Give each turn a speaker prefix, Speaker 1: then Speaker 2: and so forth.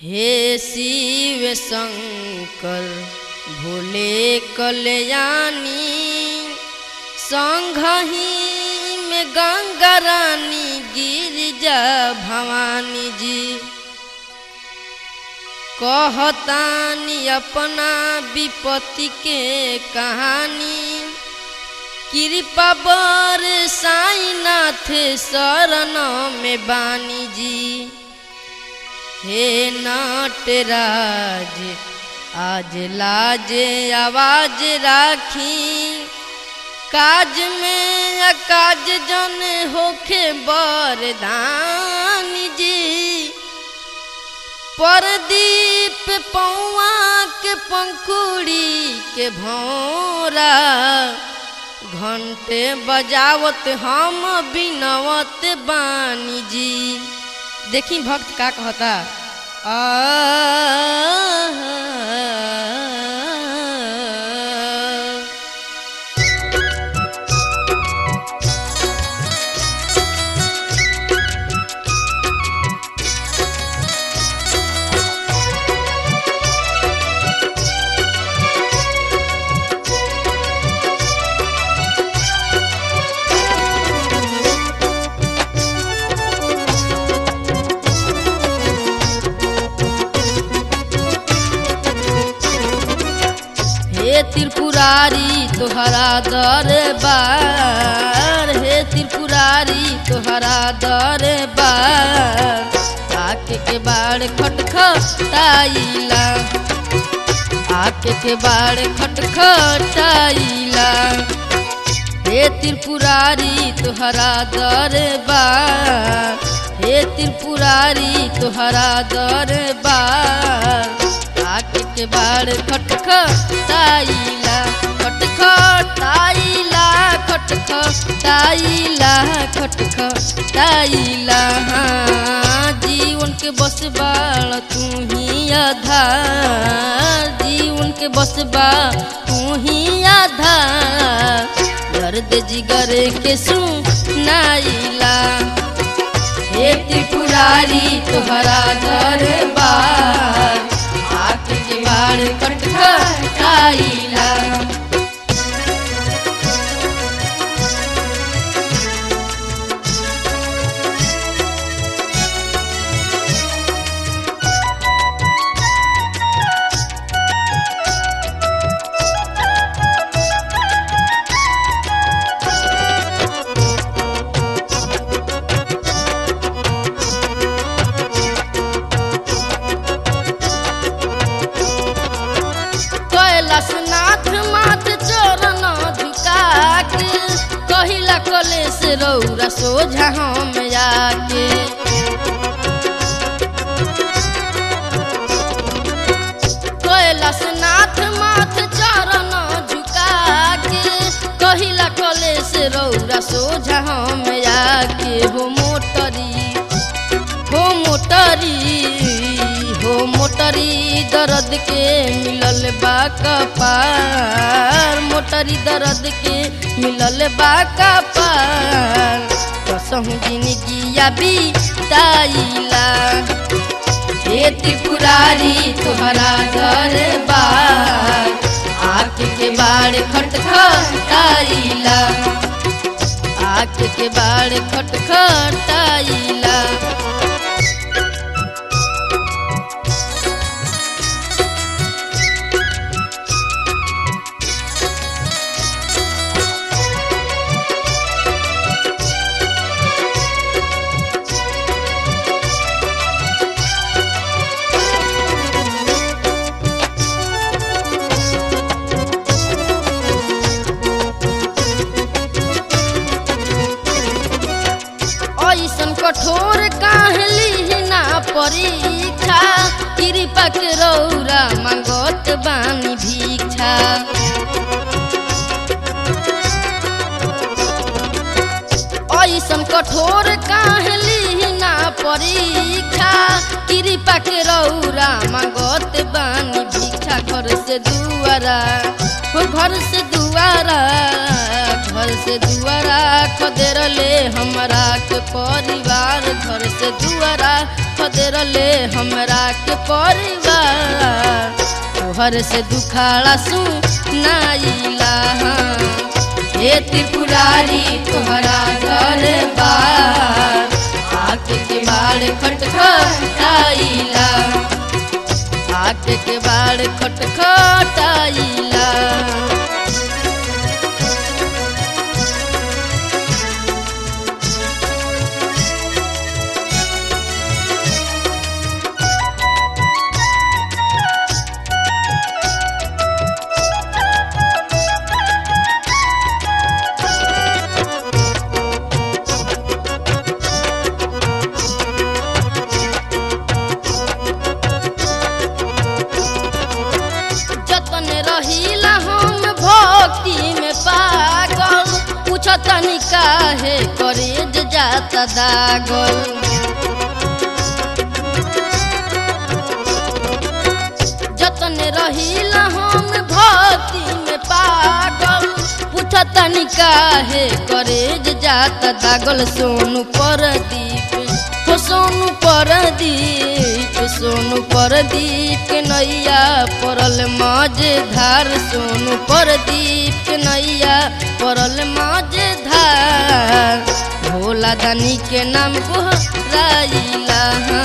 Speaker 1: हे शिव शंकर भोले कल्याणी संघही में गंगा रानी गिरिजा भवानी जी कहतानी अपना विपत्ति के कहानी कृपा बर साईनाथ शरण में बानी जी हे नटराज आज लाज आवाज राखी काज में अकाज जन होखे बरदान जी परदीप पौआ के पंखुड़ी के भौरा घंटे बजावत हम बिनवत बानी जी देखी भक्त का कहता आ हे त्रिपुरारी तोहरा दरबार हे त्रिपुरारी तोहरा दरबार आके के बाड़ खटखटाइला आके के बाड़ खटखटाइला हे त्रिपुरारी तोहरा दरबार हे त्रिपुरारी तोहरा दरबार आके के बाड़ खटखटाइला खटखटाइला खटखटाइला खटखटाइला हाँ जीवन के बस बाड़ तू ही आधार जीवन के बस बा तू ही आधार दर्द जिगर के सुनाइला हे त्रिपुरारी तोहरा दरबार आके के बाड़ खटखटाइला कैलाशनाथ माथ चरण झुका के कहिला कलेश रौरा सोझा हम आके कैलाशनाथ माथ चरण झुका के कहिला कलेश रौरा सोझा हम आके हो मोटरी हो मोटरी हो मोटरी दर्द के मिलल बा कपार मोटरी दर्द के मिलल बा कपार कसहु जिंदगिया बिताइला हे त्रिपुरारी तोहरा दरबार आके के बाड़ खटखटाइला आके के बाड़ खटखटाइला ऐसन कठोर काहली ना परीक्षा कृपा के रौरा मांगत बानी भिक्षा ऐसन कठोर काहली ना परीक्षा कृपा के रौरा मांगत बानी भिक्षा घर से दुआरा हो घर से दुआरा घर से दुआरा खदेरले हमरा के परिवार घर से दुआरा खदेरले हमरा के परिवार तोहर से दुखाड़ा सुनाइला हे त्रिपुरारी तोहरा घर बार आके के बाड़ खटखटाइला आके के बाड़ खटखटाइला जतन रहिला हम भक्ति में पागल पूछतनी काहे करेज जाता दागल जतन रहिला हम भक्ति में पागल पूछतनी काहे करेज जाता दागल सोनू परदीप हो सोनू परदीप सोनू परदीप के नैया पड़ल मझधार सोनू परदीप के नैया पड़ल मझधार भोला दानी के नाम गोहराइला